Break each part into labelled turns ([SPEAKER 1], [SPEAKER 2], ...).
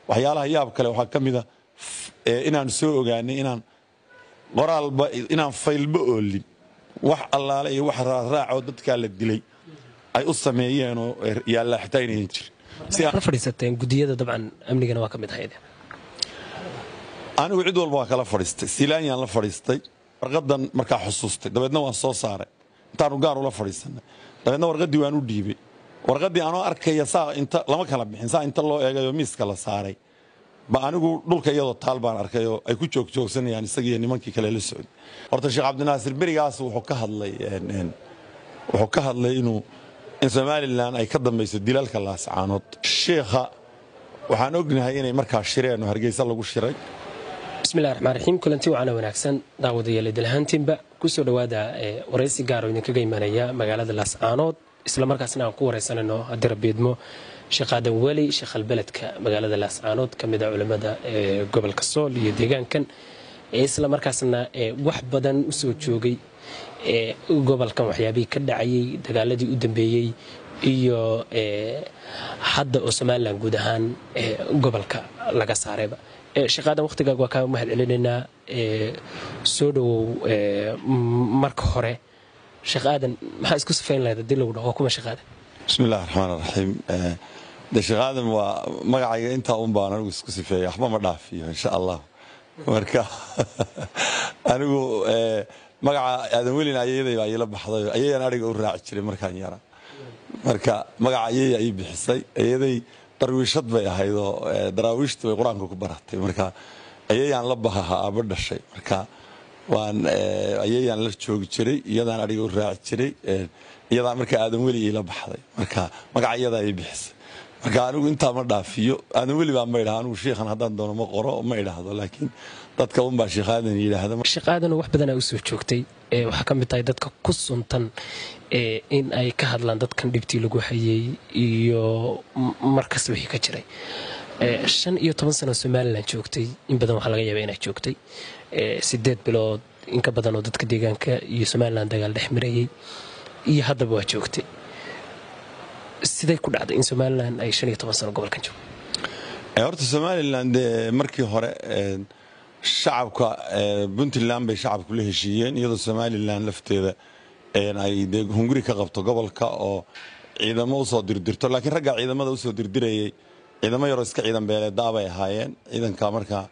[SPEAKER 1] waxyaalaha yaab kale waxaa ka mida inaan soo ogaanay inaan qoraalba inaan faylba oolin wax allaale iyo wax raaraacoo dadkaa la dilay ay u sameeyeenoo yaallaa xitaa inayan jirin
[SPEAKER 2] la fadhiisateen gudiyada dabcan amnigana waa ka mid ahayd
[SPEAKER 1] anigu cid walba waa kala fadhiistay silaanyaan la fadhiistay warqadan markaa xusuustay dabeedna waan soo saaray intaanu gaar ula fadhiisanay dabeedna warqaddii waan u dhiibay warqaddii anoo arkaya saa inta lama kala bixin saa inta loo eegayoo miiska la saaray ba anigu dhulka iyadoo taal baan arkay oo ay ku joogjoogsanayaan isagiiyo nimankii kale la socday horta sheekh cabdinaasir berigaas wuxuu ka hadlay wuxuu ka hadlay inuu in somalilan ay ka dambayso dilalka laascaanood sheikha waxaan ognahay inay markaa shireen oo hargeysa lagu shiray
[SPEAKER 2] bismillahi raxmaan raxiim kulanti wacana wanaagsan daawadayaal idilhaantiinba kusoo dhowaada waraysi gaar oo idinkaga imanaya magaalada laascaanood islamarkaasna aan ku waraysanayno haddii rabiidmo sheekh aadan weli sheekh albeledka magaalada laascaanood ka mid a culimmada gobolka sool iyo deegaankan islamarkaasna wax badan u soo joogay gobolkan waxyaabihii ka dhacayay dagaaladii u dambeeyey iyo hadda oo somalilan guud ahaan gobolka laga saarayba sheekh aadan wakhtigaaga waa kaa mahad celinaynaa soo dhowow marka hore sheekh aadan maxaa isku sifayn lahayd haddii lagu dhaho waa kuma sheekh aadan
[SPEAKER 1] bismi illahi raxmaan raxiim de sheekh aadan waa magacayga intaa un baan anigu isku sifeeya waxba ma dhaafiyo insha allah marka anigu magaca aadan welin ayayaday baa iila baxday ayayaan ariga u raaci jiray markaan yara marka magaca ayaya ii bixisay ayaday darwiishad bay ahaydoo daraawiishta bay qur-aanka ku baratay marka ayayaan la bahaha aaba dhashay marka waan ayayaan la joogi jiray iyadaan ariga u raaci jiray iyadaa marka aadan weli iila baxday marka magaca iyadaa ii bixisay marka anigu intaa ma dhaafiyo aadan weli baa ma idhaha anigu shiikhan haddaan doono ma qoro ma idhaahdo laakiin dadka unbaa sheekh aadan yidhaahda
[SPEAKER 2] sheekh aadanoo wax badanaa u soo joogtay waxaa ka mid tahay dadka ku suntan in ay ka hadlaan dadkan dhibtii lagu hayay iyo markas wixii ka jiray shan iyo toban sano somalilan joogtay in badan waxaa laga yaaba inaad joogtay sideed bilood in ka badan oo dadka deegaanka iyo somalilan dagaal dhex marayay iyo haddaba waa joogtay siday ku dhacday in somalilan ay shan iyo toban sano gobolkan joogto
[SPEAKER 1] horta somalilan dee markii hore shacabka puntland bay shacabku la heshiiyeen iyadoo somalilan lafteeda ay dee hunguri ka qabto gobolka oo ciidamo usoo dirdirto laakiin raggaa ciidamada usoo dirdirayay ciidamo yaroo iska ciidan beeleedaabay ahaayeen ciidanka markaa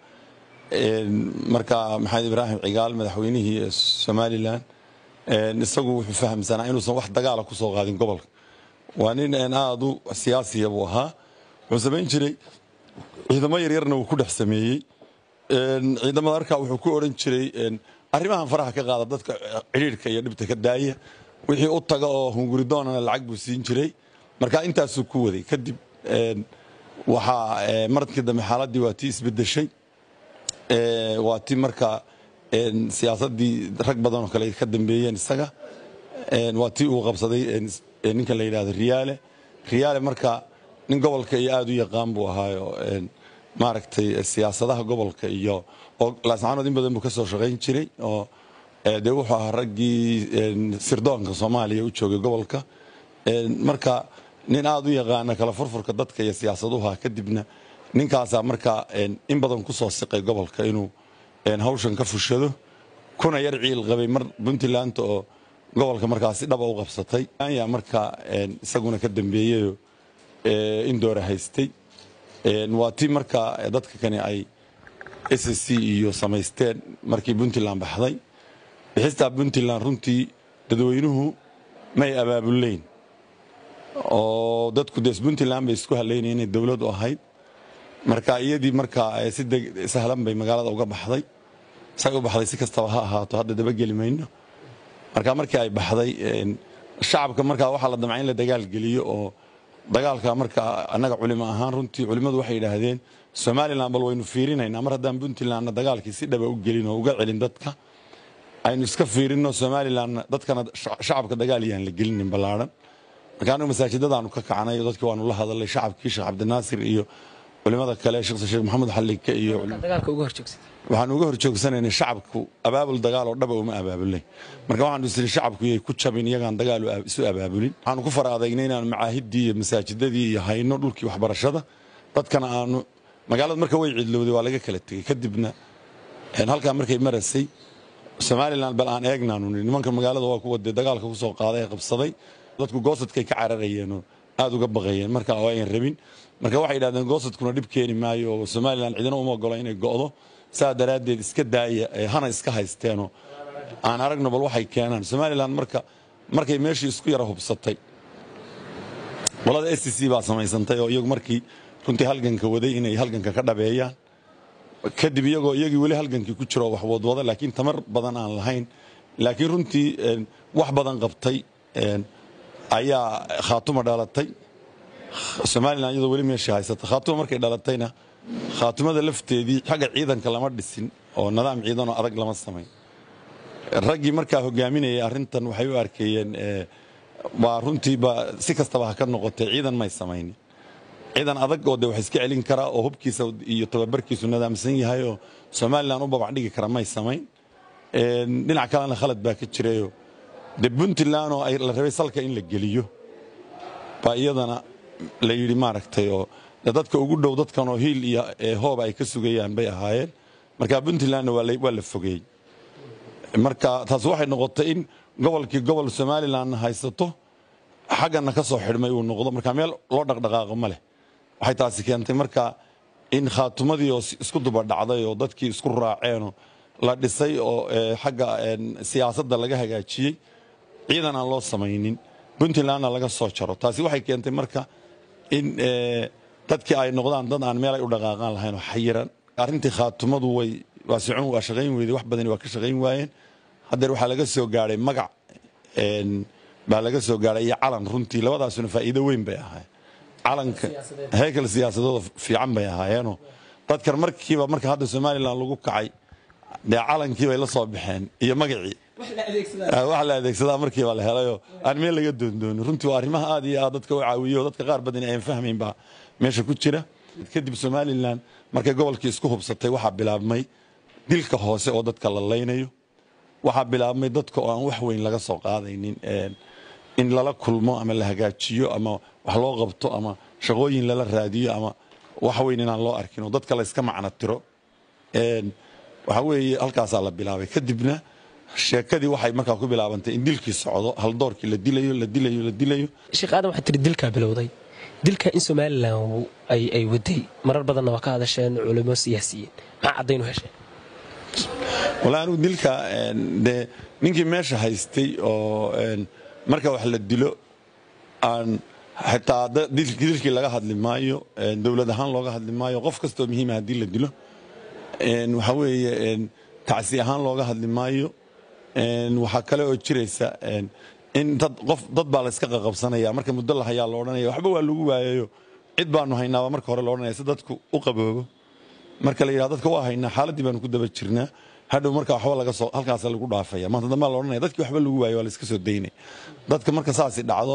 [SPEAKER 1] markaa maxamed ibraahim cigaal madaxweynihii somalilan isagu wuxuu fahamsanaa inuusan wax dagaala kusoo qaadin gobolka waa nin aad u siyaasiya buu ahaa wuxuu samayn jiray ciidamo yaryarna wuu ku dhex sameeyey ciidamada arkaa wuxuu ku odhan jiray arrimahan faraha ka qaada dadka cidhiirhka iyo dhibta ka daaya wixii u taga oo hunguridoonana lacag buu siin jiray marka intaasuu ku waday kadib waxaa maradkii dambe xaaladdii waa tii isbedeshay waa tii markaa siyaasaddii rag badan oo kale ka dambeeyeen isaga waa tii uu qabsaday ninkan la yidhahdo riyaale riyaale marka nin gobolka iyo aad u yaqaan buu ahaayo maaragtay siyaasadaha gobolka iyo oo laascaanood in badan buu ka soo shaqayn jiray oo dee wuxuu ahaa raggii sirdoonka soomaaliya u joogay gobolka marka nin aad u yaqaana kala furfurka dadka iyo siyaasaduha kadibna ninkaasaa markaa in badan ku soo siqay gobolka inuu hawshan ka fushado kuna yar ciil qabay mar puntland oo gobolka markaasi dhaba u qabsatay yaa markaa isaguna ka dambeeyeyo in doora haystay waa tii markaa dadka kani ay s c iyo samaysteen markii puntland baxday bixistaa puntland runtii dadweynuhu may abaabulayn oo dadku des puntland bay isku halaynaya inay dowlad u ahayd marka iyadii markaa si sahlan bay magaalada uga baxday say u baxday si kastaba ha ahaato hadda dabageli mayno marka markii ay baxday shacabka markaa waxaa la damcay in la dagaal geliyo oo dagaalka marka annaga culimo ahaan runtii culimmadu waxay yidhaahdeen somalilan bal waynu fiirinaynaa mar haddaan puntlandna dagaalkii si dhaba u gelin oo uga celin dadka aynu iska fiirinno somalilanna dadkana shacabka dagaal yaan la gelinin ballaadhan marka anigu masaajidadaanu ka kacnay dadkii waanu la hadalay shacabkii sheekh cabdinaasir iyo culimada kale sheekh sheekh maxamed xallike iyo
[SPEAKER 2] dagaalka uga horjoogsatay
[SPEAKER 1] waxaan uga horjoogsanaynay shacabku abaabul dagaal oo dhaba uma abaabulay marka waxaanu isiri shacabku yay ku jabin iyagaan dagaal isu abaabulin waxaanu ku fara adagnay inaanu macaahidii iyo masaajidadii iyo hayno dhulkii waxbarashada dadkana aanu magaalada marka way cidlowday waa laga kala tegey kadibna halkaa markay marasay somalilan bal aan eegnaanu nii nimanka magaalada waa kuwa dee dagaalka ku soo qaaday ee qabsaday dadku goosadkay ka cararayeenoo aad uga baqayeen marka oo ayan rabin marka waxay yidhahdeen goosadkuna dhib keeni maayo oo somalilan cidina uma ogola inay go'do saa daraaddeed iska daaya hana iska haysteenoo aan aragno bal waxay keenaan somalilan marka markay meeshii isku yara hubsatay qolada s c baa samaysantay oo iyagu markii runtii halganka waday inay halganka ka dhabeeyaan kadib iyagoo iyagii weli halgankii ku jiro wax wadwada laakiin tamar badan aan lahayn laakiin runtii wax badan qabtay ayaa khaatuma dhalatay somalilan iyadoo weli meeshii haysata khaatuma markay dhalatayna khaatumada lafteedii xagga ciidanka lama dhisin oo nidaam ciidanoo adag lama samayn raggii markaa hogaaminayay arrintan waxay u arkeeyeen waa runtiiba si kastaba ha ka noqotay ciidan may samaynin ciidan adag oo de wax iska celin karaa oo hubkiisa iyo tababarkiisu nidaamsan yahay oo somalilan u babac dhigi kara may samayn dhinac kalena khalad baa ka jirayo de puntland oo la rabay salka in la geliyo baa iyadana la yidhi maaragtay oo dadka ugu dhow dadkan oo hiil iyo hooba ay ka sugayaan bay ahaayeen marka puntlandna waa la fogeey marka taas waxay noqotay in gobolkii gobol somalilan haysato xaggana ka soo xidhmay uu noqdo marka meel loo dhaqdhaqaaqo ma leh waxay taasi keentay marka in khaatumadii oo isku duba dhacday oo dadkii isku raaceenoo la dhisay oo xagga siyaasadda laga hagaajiyey ciidan aan loo samaynin puntlandna laga soo jaro taasi waxay keentay marka in dadkii ay noqdaan dad aan meel ay u dhaqaaqaan lahayn oo xayiran arrintii khaatumadu way waa socon waa shaqayn weyday wax badani waa ka shaqayn waayeen haddeer waxaa laga soo gaadhay magac baa laga soo gaadhay iyo calan runtii labadaasuna faa'iido weyn bay ahaayeen calanka heykal siyaasadooda fiican bay ahaayeenoo dadkan markiiba marka hadda somalilan lagu kacay dee calankii bay la soo baxeen iyo magacii wax la adeegsadaa markiiba la helayoo aan meel laga doondoonin runtii waa arrimaha aad iyo aad dadka u caawiyo dadka qaar badan ayan fahmayn baa meesha ku jira kadib somalilan markay gobolkii isku hubsatay waxaa bilaabmay dilka hoose oo dadka la laynayo waxaa bilaabmay dadka oo aan wax weyn laga soo qaadaynin in lala kulmo ama la hagaajiyo ama wax loo qabto ama shaqooyin lala raadiyo ama wax weyn inaan loo arkin oo dadka la iska macno tiro waxa weeye halkaasaa la bilaabay kadibna sheekadii waxay markaa ku bilaabantay in dilkii socdo haldoorkii la dilayo la dilayo la dilayo
[SPEAKER 2] sheekh aadan waxaa tiri dilkaa bilowday dilka in somalilan ay waday marar badanna waa ka hadasheen culimo siyaasiyiin maxaa caddaynu hesheen
[SPEAKER 1] wallaahi anigu dilka dee ninkii meesha haystay oo marka wax la dilo aan xitaa dilkii laga hadli maayo dowlad ahaan looga hadli maayo qof kastoo muhiima haddii la dilo waxa weeye tacsi ahaan looga hadli maayo waxaa kale oo jiraysa in dad qof dad baa la iska qaqabsanaya marka muddo la hayaa la odhanaya waxba waa lagu waayayo cid baanu haynaaba marka hore la odhanaya si dadku u qaboobo marka la yidhahdo dadka waa haynaa xaaladdii baanu ku daba jirnaa hadhow marka waxba laga soo halkaas lagu dhaafaya maanta dambaa la odhanaya dadkii waxba lagu waayo waa la iska soo daynay dadka marka saasi dhacdo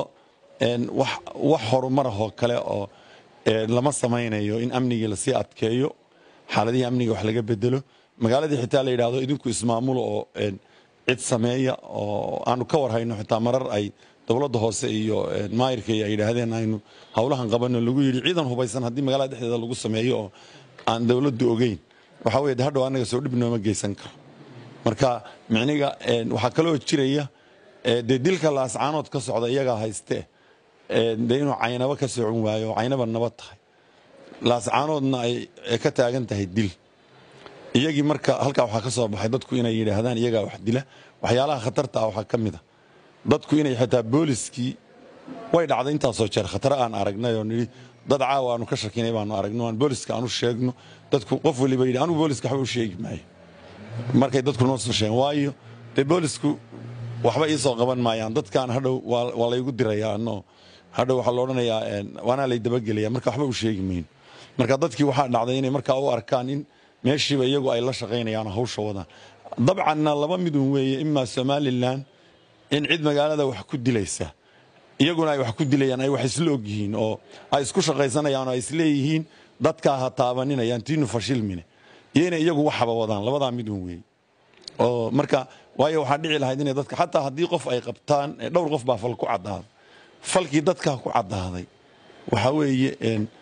[SPEAKER 1] wax horumarahoo kale oo lama samaynayo in amnigii lasii adkeeyo xaaladihii amniga wax laga bedelo magaaladii xitaa la yidhaahdo idinku ismaamulo oo cid sameeya oo aanu ka warhayno xitaa marar ay dowladda hoose iyo maayirka ay yidhaahdeen aynu howlahan qabano lagu yidhi ciidan hubaysan haddii magaalada dhexdeeda lagu sameeyo oo aan dowladdu ogeyn waxaa weye de hadhow annaga soo dhib nooma geysan karo marka micniga waxaa kaloo jiraya dee dilka laascaanood ka socda iyagaa hayste dee inuu caynabo ka socon waayo oo caynaba nabad tahay laascaanoodna ay ka taagan tahay dil iyagii marka halkaa waxaa ka soo baxay dadku inay yidhaahdaan iyagaa wax dila waxyaalaha khatarta ah waxaa ka mid a dadku inay xitaa booliskii way dhacday intaasoo jeer khataro aan aragnay oo nidhi dad caawa aanu ka shakinay baanu aragno aan booliska aanu sheegno dadku qof waliba yidhi anugu booliska waxba u sheegi maayo markay dadku noo soo sheegen waayo dee boolisku waxba ii soo qaban maayaan dadkaan hadhow waa laygu dirayaa anoo hadhow waxaa la odhanayaa waanaa lay dabagelaya marka waxba u sheegi mayno marka dadkii waxaa dhacday inay markaa u arkaan in meeshiiba iyagu ay la shaqaynayaan hawsha wadaan dabcanna laba midun weeye imaa somalilan in cid magaalada wax ku dilaysa iyaguna ay wax ku dilayaan ay wax isla ogyihiin oo ay isku shaqaysanayaan oo ay isleeyihiin dadkaa ha taabaninayaan tiinu fashilmine iyo inay iyagu waxaba wadaan labadaa midun weeye oo marka waayo waxaa dhici lahayd inay dadka xataa haddii qof ay qabtaan dhowr qof baa fal ku caddaaday falkii dadkaa ku caddaaday waxaa weeye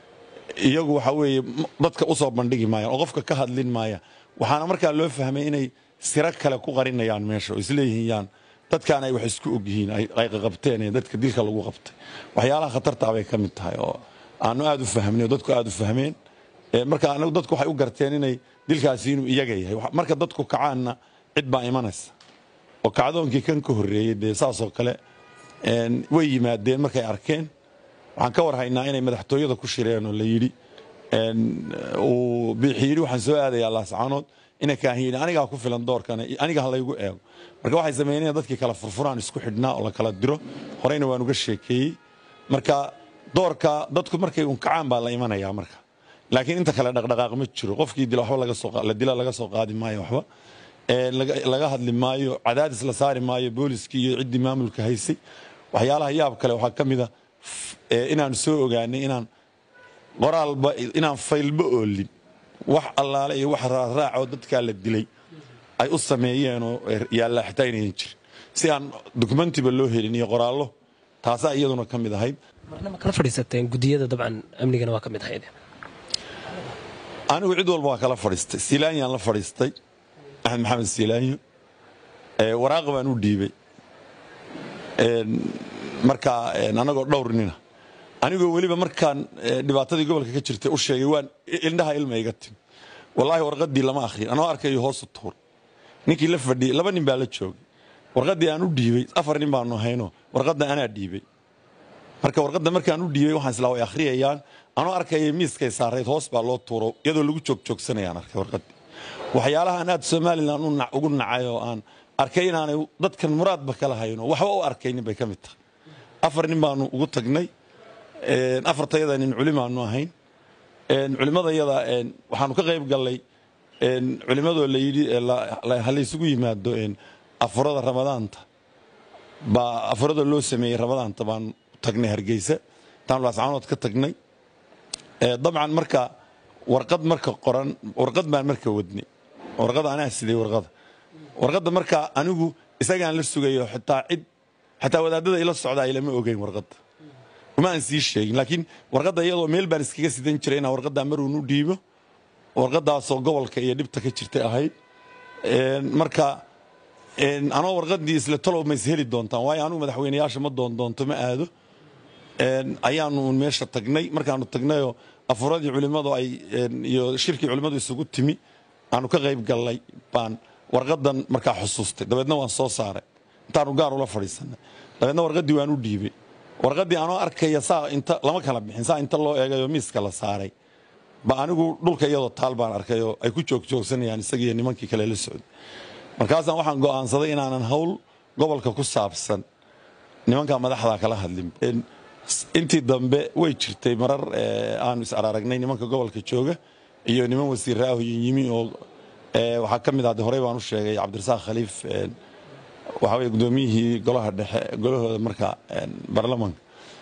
[SPEAKER 1] iyagu waxa weeye dadka u soo bandhigi maayaan oo qofka ka hadlin maaya waxaana markaa loo fahmay inay siro kale ku qarinayaan meesha oo isleeyihiin yaan dadkaan ay wax isku ogyihiin ay qaqabteen ee dadka dilka lagu qabtay waxyaalaha khatartaa bay ka mid tahay oo aanu aad u fahmnay oo dadku aad u fahmeen marka anagu dadku waxay u garteen inay dilkaasi inuu iyaga yahay marka dadku kacaanna cid baa imanaysa oo kacdoonkii kan ka horreeyey dee saasoo kale way yimaadeen markay arkeen waxaan ka war haynaa inay madaxtooyada ku shireen oo la yidhi uu biixi yidhi waxaan soo aadayaa laascaanood ina kaahin yidhi anigaa ku filan doorkana aniga ha laygu eego marka waxay sameeyeen dadkii kala furfuraan isku xidhnaa oo la kala diro horeyna waan uga sheekeeyey marka doorka dadku markay unkacaan baa la imanayaa marka laakiin inta kale dhaqdhaqaaq ma jiro qofkii dila waxba laga soo la dila laga soo qaadi maayo waxba laga hadli maayo cadaadis la saari maayo booliskii iyo ciddii maamulka haysay waxyaalaha yaab kale waxaa ka mid a inaan soo ogaanay inaan qoraalba inaan faylba oolin wax allaale iyo wax raaraacoo dadkaa la dilay ay u sameeyeenoo yaallaa xitaa inayan jirin si aan dokumentiba loo helin iyo qoraallo taasaa iyaduna ka mid ahayd
[SPEAKER 2] marna ma kala fadhiisateen gudiyada dabcan amnigana waa ka mid ahayd
[SPEAKER 1] anigu cid walba waa kala fadhiistay silaanyaan la fadhiistay axmed maxamed silaanyo waraaqa baan u dhiibay markaa anagoo dhowr nina anigoo weliba markaan dhibaatadii gobolka ka jirtay u sheegay waan indhaha ilma iga timi wallaahi warqadii lama akhrin anoo arkayo hoosu tuur ninkii la fadhiyey laba nin baa la joogay warqadii aan u dhiibay afar nin baanu hayno warqadda anaa dhiibay marka warqadda markaan u dhiibay waxaan islaa way akhriyayaan anoo arkaya miiskay saarayd hoos baa loo tuuro iyadoo lagu joogjoogsanayaan arkay warqadii waxyaalahaan aad somalilan ugu nacay oo aan arkay inaanay dadkan muraadba kala hayno waxba u arkaynin bay ka mid tahay afar nin baanu ugu tagnay afartayada nin culimaanu ahayn culimadayada waxaanu ka qayb gallay culimadoo la yidhi halaysugu yimaado afurada ramadaanta baa afurada loo sameeyey ramadaanta baanu tagnay hargeysa intaanu laascaanood ka tagnay dabcan marka warqad marka qoran warqad baan marka wadnay warqada anaa siday warqada warqadda marka anigu isagaan la sugayo xitaa cid xataa wadaadada ila socda ay lama ogeyn warqadda uma aan sii sheegin laakiin warqadda iyadoo meel baan iskaga sidan jiray inaan warqaddaa maruun u dhiibo warqaddaasoo gobolka iyo dhibta ka jirtay ahayd marka anoo warqaddii isle talow ma is heli doontaan waayo anugu madaxweynayaasha ma doondoonto ma aado ayaanu meesha tagnay markaanu tagnayoo afuradii culimmadu ay iyo shirkii culimmadu isugu timi aanu ka qayb gallay baan warqaddan markaa xusuustay dabeedna waan soo saaray intaanu gaar ula fadhiisanay dabeedna warqaddii waan u dhiibay warqaddii anoo arkaya saa inta lama kala bixin saa inta loo eegayoo miiska la saaray ba anigu dhulka iyadoo taal baan arkayoo ay ku joogjoogsanayaan isagiiyo nimankii kale la socday markaasaan waxaan go'aansaday inaanan hawl gobolka ku saabsan nimankaa madaxdaa kala hadlin intii dambe way jirtay marar aanu is araaragnay nimanka gobolka jooga iyo niman wasiiraahu yimi oo waxaa ka mid ahde horey baan u sheegay cabdirasaaq khaliif waxa weye gudoomiyihii golaha dhexe golahooda marka baarlamanka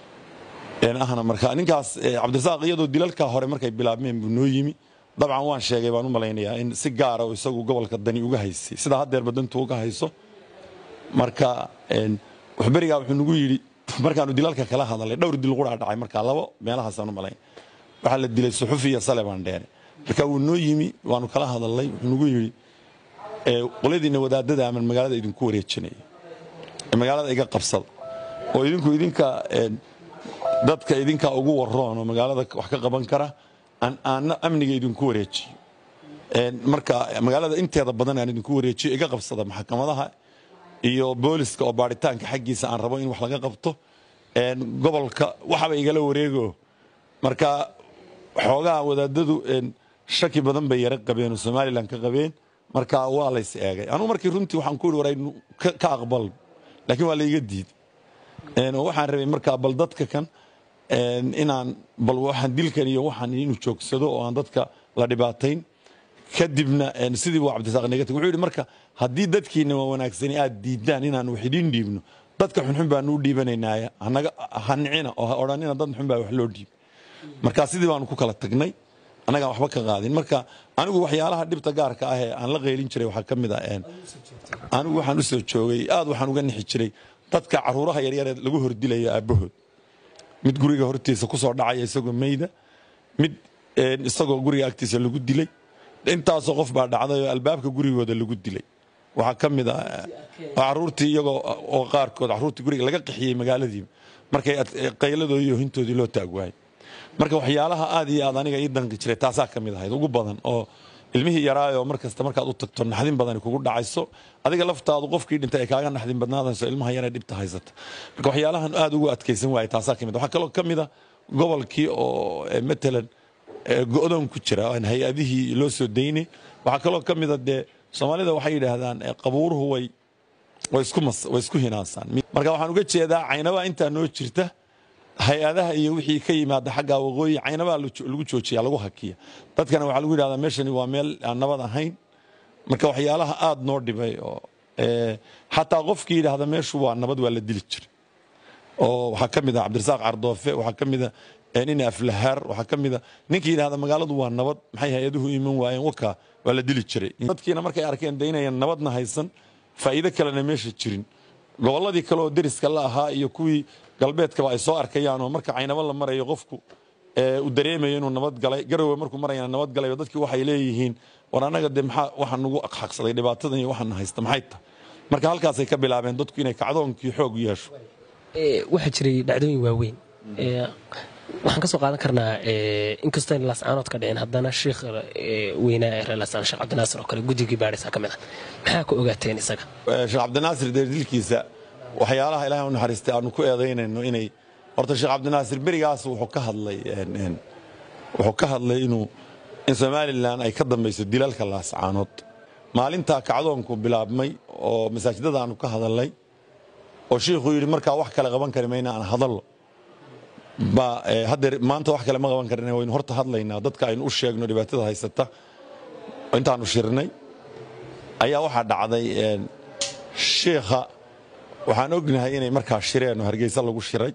[SPEAKER 1] ahna marka ninkaas cabdirasaaq iyadoo dilalka hore markay bilaabmeen buu noo yimi dabcan waan sheegay baan u malaynayaa in si gaara oo isagu gobolka dani uga haysay sidaa haddeerba dantu uga hayso marka waxberigaa wuxuu nagu yidhi markaanu dilalka kala hadalay dhowr dil quraa dhacay markaa labo meelahaasaan u malayn waxaa la dilay suxufi iyo sale baan dheere marka wuu noo yimi waanu kala hadalnay wuxuu nagu yidhi qolyadiina wadaadada aman magaalada idinku wareejinaya magaalada iga qabsada oo idinku idinka dadka idinka ugu waroon oo magaalada wax ka qaban kara aanna amniga idinku wareejiyo marka magaalada inteeda badan aan idinku wareejiyo iga qabsada maxkamadaha iyo booliska oo baaritaanka xaggiisa aan rabo in wax laga qabto gobolka waxaba igala wareego marka xoogaha wadaadadu shaki badan bay yara qabeen oo somalilan ka qabeen marka waa lays eegay anugu markii runtii waxaan ku yidhi waraynu ka aqbal laakiin waa layga diiday oo waxaan rabay markaa bal dadka kan inaan bal waxaan dilkan iyo waxaan inuu joogsado oo aan dadka la dhibaatayn kadibna sidii buu cabdisaaq negatig wuxuu yidhi marka haddii dadkiina waa wanaagsani aad diidaan inaan wax idiin dhiibno dadka xunxun baanu u dhiibanaynaya hanaga hanicina oo ha odhanina dad xun baa wax loo dhiib marka sidii baanu ku kala tagnay annagaan waxba ka qaadin marka anigu waxyaalaha dhibta gaarka ah ee aan la qaylin jiray waxaa ka mid ah anigu waxaan u soo joogay aad waxaan uga nixi jiray dadka caruuraha yaryaree lagu hordilayo aabbahood mid guriga hortiisa kusoo dhacaya isagoo meyda mid isagoo guriga agtiisa lagu dilay intaasoo qof baa dhacday oo albaabka gurigooda lagu dilay waxaa ka mid ah caruurtii iyagoo oo qaarkood caruurtii guriga laga qaxiyey magaaladii markay qayladoodii iyo hintoodii loo taag waayay marka waxyaalaha aad iyo aad aniga ii danqi jiray taasaa ka mid ahayd ugu badan oo ilmihii yaraayoo mar kasta markaad u tagto naxdin badani kugu dhacayso adiga laftaadu qofkii dhintay ay kaaga naxdin badnaadayso ilmaha yaree dhibta haysata marka waxyaalahan aad ugu adkaysan waayay taasaa ka mid waxaa kaloo ka mid a gobolkii oo matalan go'doon ku jira aan hay-adihii loo soo daynay waxaa kaloo ka mid a dee soomaalida waxay yidhaahdaan qabuuruhu way way isku hinaasaan marka waxaan uga jeedaa caynabaa intaa noo jirta hay-adaha iyo wixii ka yimaada xagga waqooyi caynabaa lagu joojiya lagu hakiya dadkana waxaa lagu yidhahdaa meeshani waa meel aan nabad ahayn marka waxyaalaha aad noo dhibay oo xataa qofkii yidhaahda meeshu waa nabad waa la dili jira oo waxaa ka mid ah cabdirasaaq cardoofe waxaa ka mid a nin aflahaar waxaa ka mid a ninkii yidhahda magaaladu waa nabad maxay hay-aduhu iman waayeen waka waa la dili jiray dadkiina markay arkeen de inayan nabadna haysan faa'iido kalena meesha jirin gobolladii kale oo deriska la ahaa iyo kuwii galbeedkaba ay soo arkayaan oo marka caynabo la marayo qofku uu dareemayo inuu nabad galay garowe markuu marayana nabad galay oo dadkii waxay leeyihiin war annaga dee maxaa waxa nagu xaqsaday dhibaatadan iyo waxana haysta maxay tahay marka halkaasay ka bilaabeen dadku inay kacdoonkii xoog yeesho
[SPEAKER 2] waxaa jiray dhacdooyin waaweyn waxaan ka soo qaadan karnaa inkastoo in laascaanood ka dhicin haddana sheikh weynaa ee reer laascaan sheekh cabdinaasir oo kale guddigii baadhisa ka mid ah maxaa ku ogaateen isaga
[SPEAKER 1] sheekh cabdinaasir dee dilkiisa waxyaalaha ilahay u naxariistay aanu ku eedaynayno inay horta sheekh cabdinaasir berigaas wuxuu ka hadlay wuxuu ka hadlay inuu in somalilan ay ka dambayso dilalka laascaanood maalintaa kacdoonku bilaabmay oo masaajidada aanu ka hadalnay oo shiikhuu yidhi markaa wax kale qaban kari mayna aan hadallo ba haddeer maanta wax kale ma qaban karina waynu horta hadlaynaa dadka aynu u sheegno dhibaatada haysata intaanu shirnay ayaa waxaa dhacday shiikha waxaan ognahay inay markaa shireen oo hargeysa lagu shiray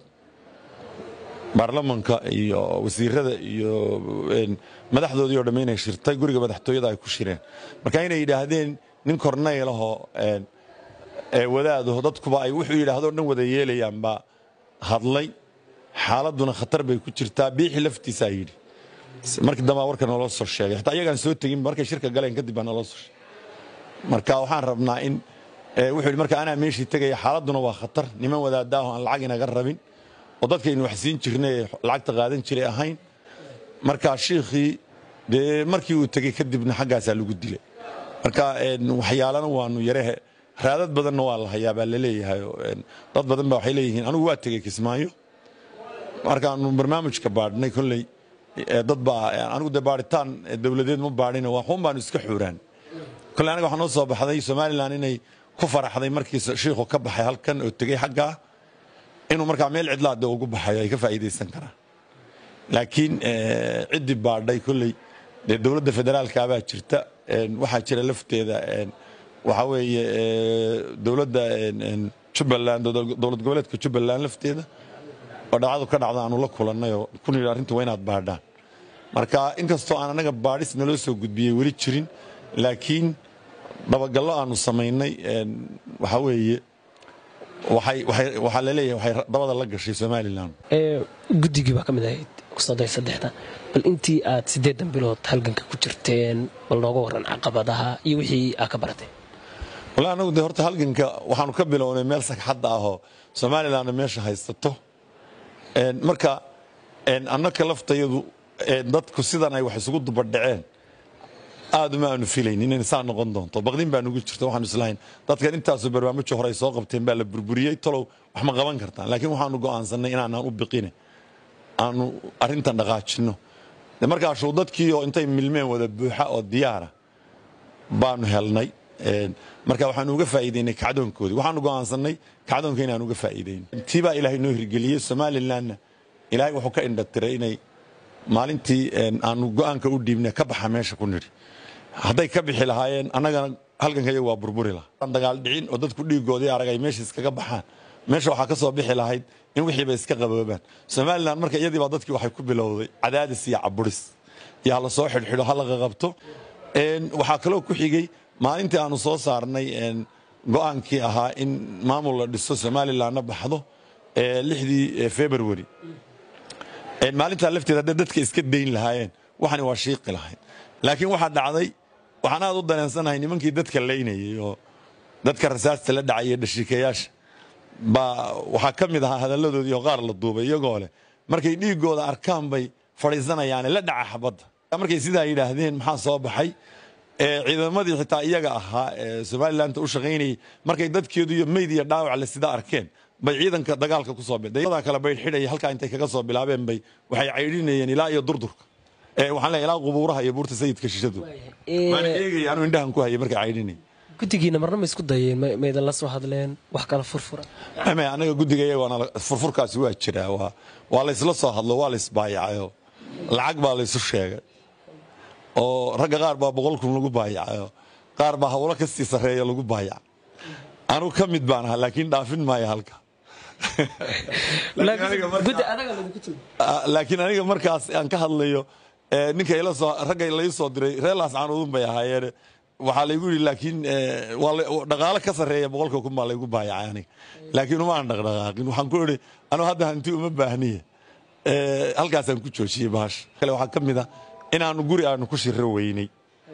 [SPEAKER 1] baarlamanka iyo wasiirada iyo madaxdoodii oo dhamme inay shirtay guriga madaxtooyada ay ku shireen marka inay yidhaahdeen nin kornaylahoo wadaadaho dadkuba ay wuxuu yidhaahdo dhan wada yeelayaan baa hadlay xaaladuna khatar bay ku jirtaa biixi laftiisaa yidhi markii dambaa warka naloo soo sheegay xataa iyagaan soo tegin markay shirka galeen kadib baa naloo soo sheegay marka waxaan rabnaa in wuxuu yidhi marka anaa meeshii tegaya xaaladuna waa khatar niman wadaadaaho aan lacag inaga rabin oo dadkaynu wax siin jirnay ee lacagta qaadan jiray ahayn marka shiikhii dee markii uu tegey kadibna xaggaasaa lagu dilay marka waxyaalana waanu yarehe raadad badanna waa la hayaa baa laleeyahay dad badan ba waxay leeyihiin anigu waa tegey kismaayo markaanu barnaamijka baadhnay kolley dad baa anigu dee baadhitaan dowladeed ma baadhina waxuun baanu iska xuuraan kolley aniga waxaa noo soo baxday somalilan inay ku faraxday markii shiikhu ka baxay halkan oo tegey xaggaa inuu markaa meel cidlaade ugu baxayo ay ka faa'iidaysan karaan laakiin ciddii baadhay kolley dee dowladda federaalkaabaa jirta waxaa jira lafteeda waxaa weeye dowladda jubbaland dowlad goboleedka jubbaland lafteeda oo dhacdu ka dhacda aanu la kulannay oo kun yidhi arrinta waa inaad baadhaan marka inkastoo aan annaga baadhis naloo soo gudbiyey weli jirin laakiin dabagallo aanu samaynay waxaa weeye waxaa laleeyahay waxay dabada la gashay somalilan
[SPEAKER 2] guddigii baa ka mid ahayd kusoday saddexda bal intii aad siddeedan bilood halganka ku jirteen bal nooga warran caqabadaha iyo wixii aad ka barateen
[SPEAKER 1] wala anagu de horta halganka waxaanu ka bilownay meel sagxadda ahoo somalilanna meesha haysato marka annaka laftayadu dadku sidan ay wax isugu dubadhaceen aad uma aanu filayn inay saa noqon doonto baqdin baa nugu jirta waxaanu islahayn dadkan intaasoo barnaamijyo hore ay soo qabteen baa la burburiyey talow wax ma qaban kartaan laakiin waxaanu go'aansannay inaanaan u biqine aanu arrintan dhaqaajinno markaasuu dadkii oo intay milmeen wada buuxa oo diyaara baanu helnay marka waxaanu uga faa'iidaynay kacdoonkoodii waxaanu go'aansannay kacdoonka inaanu uga faa'iidayno tii baa ilaahay noo hirgeliyey somalilanna ilaahay wuxuu ka indhatiray inay maalintii aanu go'aanka u dhiibnay ka baxa meesha ku nidhi hadday ka bixi lahaayeen annagana halgankayagu waa burburi lahaa dagaal dhicin oo dadku dhiigoodii arag ay meesha iskaga baxaan meesha waxaa ka soo bixi lahayd in wixiiba iska qaboobaan somalilan marka iyadii baa dadkii waxay ku bilowday cadaadis iyo caburis iyo hala soo xidhxidho ha laga qabto waxaa kaloo ku xigay maalintii aanu soo saarnay go'aankii ahaa in maamul la dhiso somalilanna baxdo lixdii february maalintaa lafteeda hadday dadka iska dayn lahaayeen waxani waa shiiqi lahayd laakiin waxaa dhacday waxaan aad u dareensanahay nimankii dadka laynayay oo dadka rasaasta la dhacaya dhashiikayaasha baa waxaa ka mid ahaa hadalladoodii oo qaar la duubay iyagoo leh markay dhiigooda arkaan bay fadhiisanayaane la dhaca xabadda markay sidaa yidhaahdeen maxaa soo baxay ciidamadii xitaa iyaga ahaa ee somalilanka u shaqaynayay markay dadkeedu iyo meyd iyo dhaawac le sida arkeen bay ciidanka dagaalka kusoo bidaa kale bay xidhaya halkaa intay kaga soo bilaabeen bay waxay caydhinayeen ilaa iyo durdurka waxaan leeyahay ilaa qubuuraha iyo buurta sayidka shishadu waan eegaya anuu indhahan ku hayay markay caydhinay
[SPEAKER 2] guddigiina marna ma isku dayeen maydan la soo hadleen wax kala furfura
[SPEAKER 1] ame anaga guddiga iyagoona furfurkaasi waa jiraa waa waa laysla soo hadlo waa laysbaayacayo lacag baa laysu sheegay oo ragga qaar baa boqol kun lagu baayacayo qaar baa hawlo kastii sarreeya lagu baayaca anuu ka mid baan ahaa laakiin dhaafin maayo halka laakiin aniga markaas aan ka hadlayo ninka ragga lai soo diray reer laascaanoodun bay ahaayeen waxaa laygu yidhi laakiin dhaqaalo ka sarreeya boqolka kun baa laygu baayacay aniga laakiin uma aan dhaqdhaqaaqin waxaan ku idhi anuu hadda hanti uma baahniye halkaasaan ku joojiyey bahasha kale waxaa ka mid ah inaanu guri aanu ku shiro weynay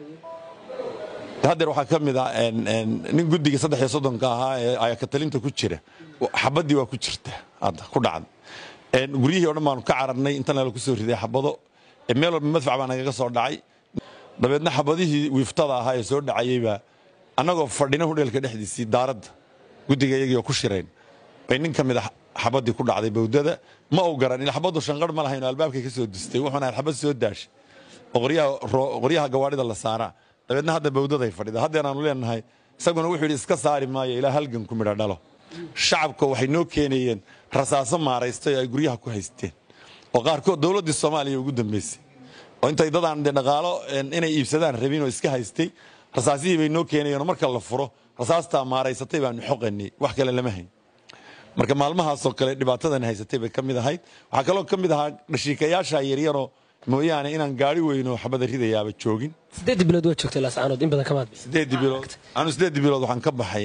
[SPEAKER 1] haddeer waxaa ka mid ah nin guddiga saddex iyo soddonka ahaa ee ayakatalinta ku jira xabaddii waa ku jirta hadda ku dhacda guryihii o dhan baanu ka cararnay intana la ku soo riday xabado meel walba madfac baa nagaga soo dhacay dabeedna xabadihii wiiftada ahaa ee soo dhacayeybaa annagoo fadhina hudheelka dhexdiisii daaradda guddiga iyagiioo ku shirayn bay nin ka mid a xabaddii ku dhacday bawdada ma u garan ila xabaddu shanqarh ma lahayn oo albaabkay ka soo dustay wuxuuna ahayd xabad soo daashay oo qoryaha gawaadhida la saaraa dabeedna hadda bawdaday fadhida haddeen aanu leenahay isaguna wuxuu yidhi iska saari maayo ilaa halgan ku midho dhalo shacabka waxay noo keenayeen rasaaso maaraystay oo ay guryaha ku haysteen oo qaarkood dowladdii soomaaliya ugu dambaysay oo intay dadaan de dhaqaalo inay iibsadaan rabin oo iska haystay rasaasihii bay noo keenayeen oo marka la furo rasaastaa maaraysatay baanu xoqanay wax kale lama hayn marka maalmahaasoo kale dhibaatadan haysatay bay ka mid ahayd waxaa kaloo ka mid ahaa dhashiikayaasha yaryaroo mooyaane inaan gaari weynoo xabada ridayaaba joogin
[SPEAKER 2] sideedii bilood waa joogtay laascaanood in badan kamaad
[SPEAKER 1] sideedii bilood anu sideedii bilood waxaan ka baxay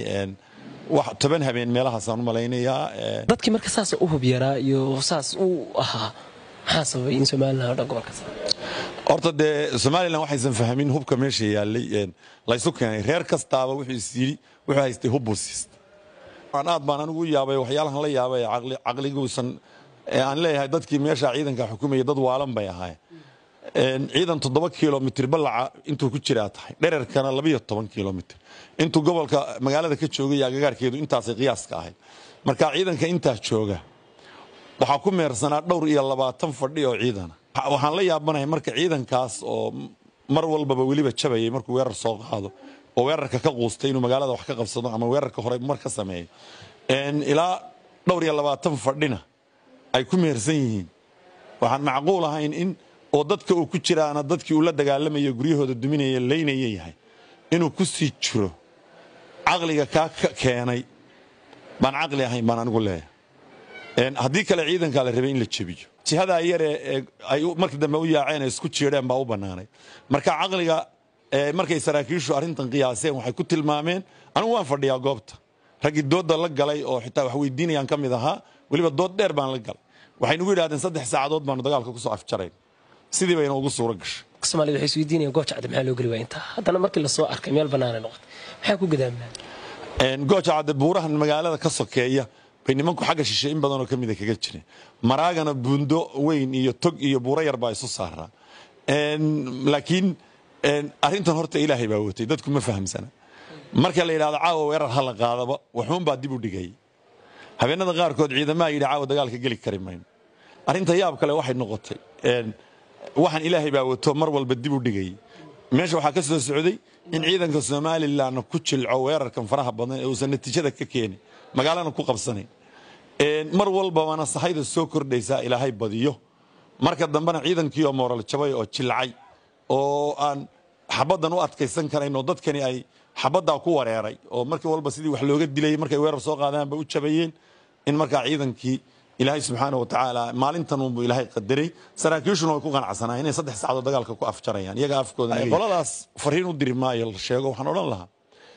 [SPEAKER 1] wax toban habeen meelahaasaan u malaynayaa
[SPEAKER 2] dadkii marka saas u hub yaraa iyo saas u ahaa maxaa sababay in somalilan o dhan gobolka
[SPEAKER 1] horta dee somalilan waxaysan fahmin hubka meesha yaallay laysu keenay reer kastaaba wuxuu is yidhi wuxuu haystay hub buu siistay aad baan anigu u yaabay waxyaalahan la yaabay caqliguusan aan leeyahay dadkii meesha ciidanka xukumaya dad waalan bay ahaayeen ciidan toddoba kilomitr ballaca intuu ku jiraa tahay dhererkana labayo toban kilomitr intuu gobolka magaalada ka joogay agagaarkeedu intaasay qiyaaska ahayd marka ciidanka intaa jooga waxaa ku meersanaa dhowr iyo labaatan fadhi oo ciidana waxaan la yaabanahay marka ciidankaas oo mar walbaba weliba jabayay markuu weerar soo qaado oo weerarka ka quustay inuu magaalada wax ka qabsado ama weerarka hore mar ka sameeyo ilaa dhowr iyo labaatan fadhina ay ku meersan yihiin waxaan macquul ahayn in oo dadka uu ku jiraana dadkii uu la dagaalamayo guryahooda duminaya laynaya yahay inuu ku sii jiro caqliga kaa keenay baan caqli ahayn baan anigu leeyahay haddii kale ciidankaa la rabay in la jebiyo jihadaa yare ay markii dambe u yaaceen ee isku jiedheen baa u bannaanay marka caqliga markay saraakiishu arrintan qiyaaseen waxay ku tilmaameen anigu waan fadhiyaa goobta raggii doodda la galay oo xitaa wax weydiinayaan ka mid ahaa weliba dood dheer baan la galay waxay nugu yidhahdeen saddex saacadood baanu dagaalka kusoo afjarayn sidii bayna ugu suuro gashay
[SPEAKER 2] soomaalida waxay isweydiinayaan goojacda maxaa loo geli waa intaa haddana markii lasoo arkay meel bannaanay noqotay maxaa ku gadaamnaa
[SPEAKER 1] goojacadde buurahan magaalada ka sokeeya bay nimanku xagga shishe in badanoo ka mida kaga jireen maraagana buundo weyn iyo tog iyo buuro yar baa isu saaraa laakiin arrintan horta ilaahay baa watay dadku ma fahamsana marka la yidhahdo caawa weerar ha la qaadaba waxuunbaa dib u dhigay habeenada qaarkood ciidamaha yidhi caawa dagaalka geli kari mayno arrinta yaab kale waxay noqotay waxaan ilaahay baa wato mar walba dib u dhigay meesha waxaa ka soo socday in ciidanka somalilan ku jilco weerarkan faraha badan ee uusan natiijada ka keenin magaalana ku qabsanayn mar walbabana sahayda soo kordhaysaa ilaahay badiyo marka dambena ciidankii oo mooral jabay oo jilcay oo aan xabaddan u adkaysan karayn oo dadkani ay xabaddaa ku wareeray oo markii walba sidii wax looga dilayay markay weerar soo qaadaanba u jabayeen in markaa ciidankii ilaahay subxaana wa tacaala maalintan unbuu ilaahay qadaray saraakiishuna way ku qanacsanaa inay saddex saacadood dagaalka ku afjarayaan iyaga afkooda qoladaas fariin u diri maayo la sheego waxaan odhan lahaa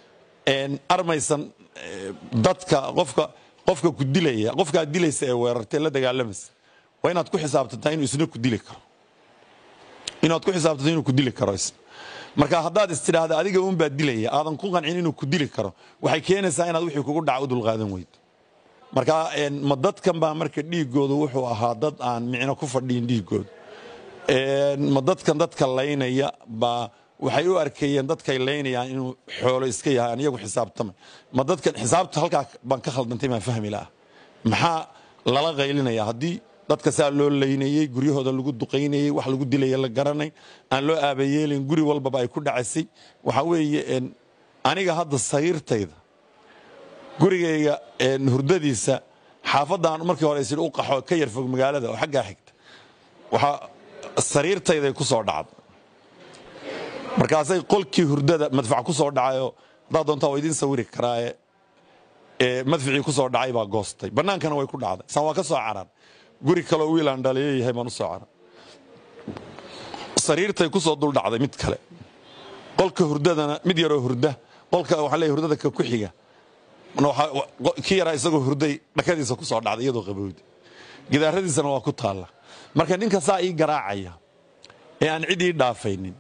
[SPEAKER 1] armaysan dadka qofka qofka ku dilaya qofkaa dilaysa ee weerartee la dagaalamaysa waa inaad ku xisaabtantaa inuu isna ku dili karo inaad ku xisaabtanto inuu ku dili karo isna marka haddaad istidhaahda adiga uunbaa dilaya aadan ku qancin inuu ku dili karo waxay keenaysaa inaad wixii kugu dhaca u dulqaadan weydo marka ma dadkan baa marka dhiigoodu wuxuu ahaa dad aan micno ku fadhiyin dhiigooda ma dadkan dadka laynaya baa waxay u arkayeen dadkay laynayaan inuu xoolo iska yahay aan iyagu xisaabtamay ma dadkan xisaabta halkaa baan ka khaldantay maan fahmi laha maxaa lala qaylinaya haddii dadka saa loo laynayey guryahooda lagu duqaynayey wax lagu dilaya la garanay aan loo aabayeelin guri walbaba ay ku dhacaysay waxaa weeye aniga hadda sariirtayda gurigayga hurdadiisa xaafadaan markii hore isidhi u qaxo ka yar fog magaalada oo xaggaa xigta waxaa sariirtayday ku soo dhacday markaasay qolkii hurdada madfac ku soo dhacayoo haddaad doontaa waa idiin sawiri karaaye madficii ku soo dhacay baa goostay bannaankana way ku dhacday san waa ka soo carar guri kaloo wiilaan dhaliyo yahay baan u soo carar sariirtay ku soo dul dhacday mid kale qolka hurdadana mid yaroo hurda qolka waxaa leeyahay hurdada ka ku xiga kii yaraa isagoo hurday dhakadiisa ku soo dhacday iyadoo qabowda gidaaradiisana waa ku taalla marka ninka saa ii garaacaya ee aan cid ii dhaafaynin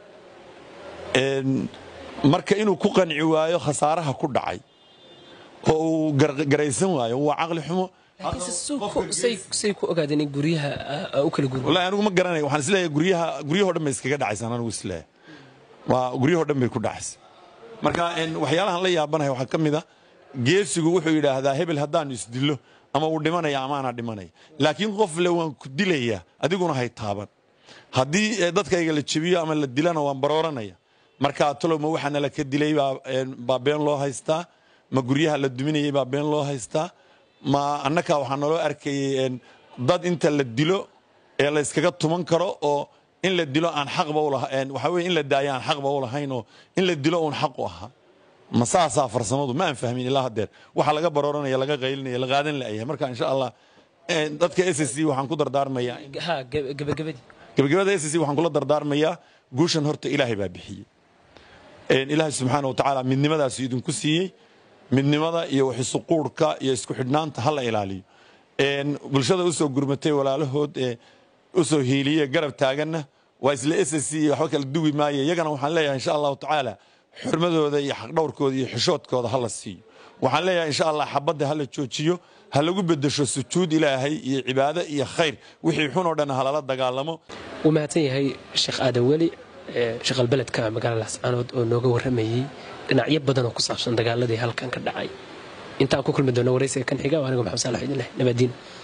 [SPEAKER 1] marka inuu ku qanci waayo khasaaraha ku dhacay oo uu garaysan waayo waa caqli xumo
[SPEAKER 2] say ku ogaadeen in guryaha u kala gurma
[SPEAKER 1] wallahi anigu ma garanaya waxaan isleeyahay guryaha guryahoo dhan bay iskaga dhacaysaan anigu isleeyahay waa guryahoo dhan bay ku dhacaysa marka waxyaalahan la yaabanahay waxaa ka mid a geesigu wuxuu yidhaahdaa hebel haddaanu isdillo ama uu dhimanaya ama aanaa dhimanaya laakiin qof le waan ku dilayaa adiguna hay taaban haddii dadkayga la jebiyo ama la dilana waan barooranaya markaa talow ma waxaa nala ka dilay baa been loo haystaa ma guryaha la duminayay baa been loo haystaa ma annakaa waxaa naloo arkayay dad inta la dilo ee la yskaga tuman karo oo in la dilo aan xaqba ulahayn waxaa weye in la daayo aan xaqba u lahayn oo in la dilo uun xaq u ahaa ma saasaa farsamadu ma aan fahmin ilaa haddeer waxa laga barooranaya laga qaylinaya la qaadan la'yahay marka insha allah dadka s c waxaan ku dardaarmayaa
[SPEAKER 2] ha gabagabadii
[SPEAKER 1] gabagabada s c waxaan kula dardaarmayaa guushan horta ilaahay baa bixiyey ilaahay subxaana wa tacaala midnimadaasu idinku siiyey midnimada iyo waxisuquurhka iyo isku xidhnaanta ha la ilaaliyo bulshada usoo gurmatay walaalahood ee usoo hiiliye garab taaganna waa isla s c iyo waxba kala duwi maayo iyagana waxaan leeyahay insha allahu tacaala xurmadooda iyo xaqdhowrkooda iyo xishoodkooda ha la siiyo waxaan leeyahay insha allah xabadda ha la joojiyo ha lagu bedesho sujuud ilaahay iyo cibaado iyo khayr wixii xun oo dhan ha lala dagaalamo
[SPEAKER 2] wuu mahadsan yahay sheekh aadan weli shaqalbeledka magaalada lascaanood oo nooga warramayey dhinacyo badan oo ku saabsan dagaaladii halkan ka dhacay intaan ku kulmi doona waraysiga kan xiga anigo maxamed saalax idin leh nabadiin